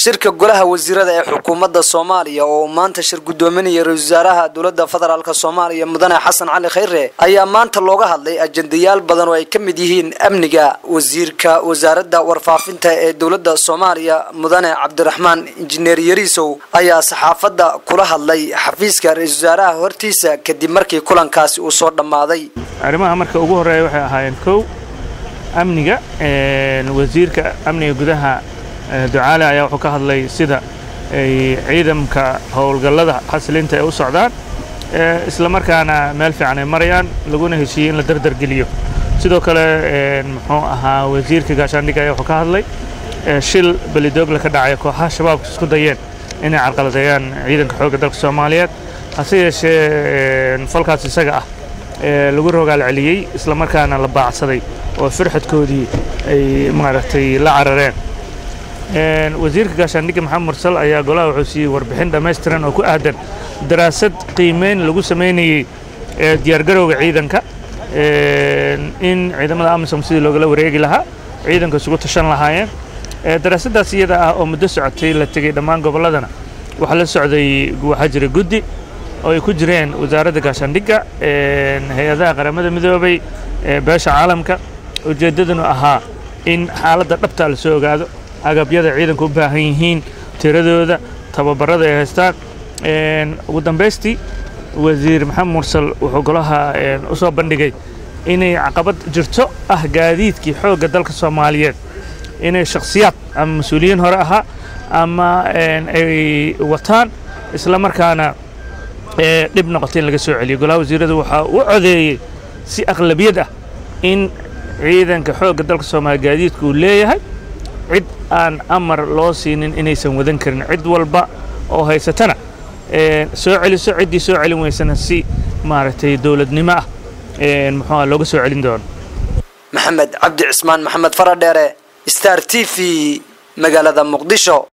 shirka golaha wasiirada ee xukuumadda soomaaliya oo uu maanta shir guddoominaya ra-isul wasaaraha dowladda federaalk soomaaliya mudane xasan cali khayre ayaa maanta looga hadlay ajendayaal badan oo ay ka mid yihiin amniga wasiirka wasaaradda warfaafinta ee dowladda soomaaliya mudane cabdiraxmaan injineer yariisow ayaa saxaafadda kula hadlay xafiiska ra-isul wasaaraha hortiisa kadib markii kulankaasi uu soo dhammaaday arrimaha marka ugu horreeya waxay ahaayeen kow amniga wasiirka amniga gudaha ducaale ayaa wuxuu ka hadlay sida ay ciidamka howlgallada xasilinta ay u socdaan isla markaana meel fiican ay marayaan laguna heshiiyey in la dardargeliyo sidoo kale muxuu ahaa wasiirka gaashaandhigga ayaa wuxuu ka hadlay shil belidoogla ka dhacay kooxaha shabaabka isku dayeen inay carqaladeeyaan ciidanka xoogga dalka soomaaliyeed hase yeeshee falkaas isaga ah lagu rogaal celiyey isla markaana la baacsaday oo firxadkoodii ay maaragtay la carareen wasiirka gaashaandhigga maxamed mursal ayaa golaha wuxuu siiyey warbixin dhammaystiran oo ku aadan daraasad qiimeyn lagu samaynayey diyaargarowga ciidanka in ciidamada amisom sidii loogala wareegi lahaa ciidanka isugu tashan lahaayeen daraasaddaas iyada ah oo muddo socotay la tegey dhammaan gobolladana waxaa la socday waxaa jira guddi oo ay ku jireen wasaaradda gaashaandhigga hay-adaha qaramada midoobay beesha caalamka ujeeddadunu ahaa in xaaladda dhabtaa la soo ogaado agabyada ciidanku u baahan yihiin tiradooda tababarada ay haystaan ugu dambaystii wasiir maxamed mursal wuxuu golaha u soo bandhigay inay caqabad jirto ah gaadiidkii xoogga dalka soomaaliyeed inay shakhsiyaad ama mas-uuliyiin hore ahaa ama ay wataan isla markaana dhib noqotay in laga soo celiyo golaha wasiiradu waxaa u codeeyey si aqlabiyad ah in ciidanka xoogga dalka soomaaliya gaadiidku uu leeyahay cid aan amar loo siinin inaysan wadan karin cid walba oo haysatana soo celiso ciddii soo celin weysana si maaragtay dowladnimo ah muxuuha looga soo celin doono maxamed cabdi cismaan maxamed faradheere star t v magaalada muqdisho